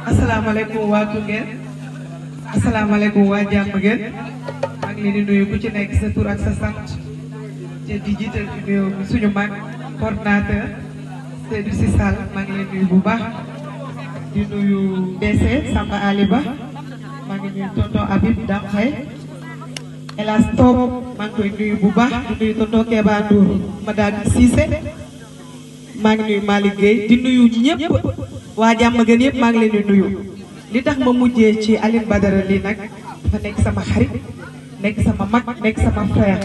asalaamaaleykum waa Koungheul asalaamaaleykum waa Diamaguène maa ngi leen di nuyu ku ci nekk sa tur ak sa sant te di jiital ci nuyoo bi suñu mag coordinateur Seydou Sy Sall maa ngi leen nuyu bu baax di nuyu DC Samba Ali Ba maa ngi nuyu tonton Habib Damxay Elas Top maa ngi koy nuyu bu baax di nuyu tonton Keba Ndour madame Cissé maa ngi nuyu Malick Gueye di nuyu ñëpp waa Diamaguène yëpp maa ngi leen di nuyu li tax ma mujjee ci Aline Badara lii nag dafa nekk sama xarit nekk sama mag nekk sama frère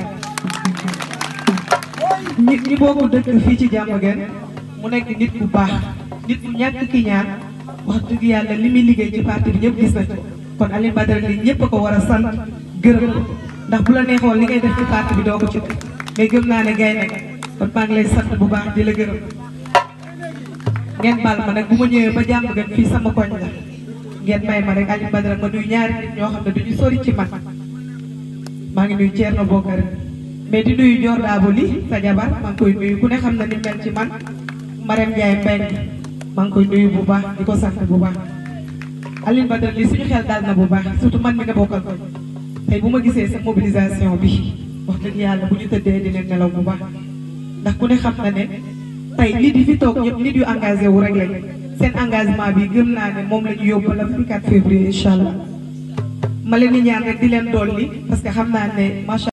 ñi ñi bokk dëkk fii ci Diamaguène mu nekk nit bu baax nit bu ñàkk ki ñaan wax dëgg yàlla li muy liggéey ci parti bi ñëpp gis nañ ko kon Aline Badara lii ñëpp a ko war a sant gërëm ko ndax bu la neexoon li ngay def ci parti bi doo ko ci mais gëm naa ne gay nekk kon maa ngi lay sant bu baax di la gërëm ngeen baal ma nag bu ma ñëwee ba Diamaguène fii sama koñ la ngeen may ma rek Aline Badara ma nuyu ñaari nit ñoo xam ne duñu sori ci man maa ngi nuyu Thierno Bokar mais di nuyu Dior Dabo li sa jabar maa ngi koy nuyu ku ne xam na ni mel ci man Marème Ndiaye Mbengue maa ngi koy nuyu bu baax di ko sant bu baax Aline Badara li suñu xel dal na bu baax surtout man mi nga bokkal ko tey bu ma gisee sa mobilisation bi wax dëgg yàlla bu ñu tëddee dinañ nelaw bu baax ndax ku ne xam na ne tey nit yi fi toog ñëpp nit yu engagé wu rek lañ seen engagement bi gëm naa ne moom la ñu yóbbu la 24 février incha allah ma leen di ñaan rek di leen dolli parce que xam naa ne macha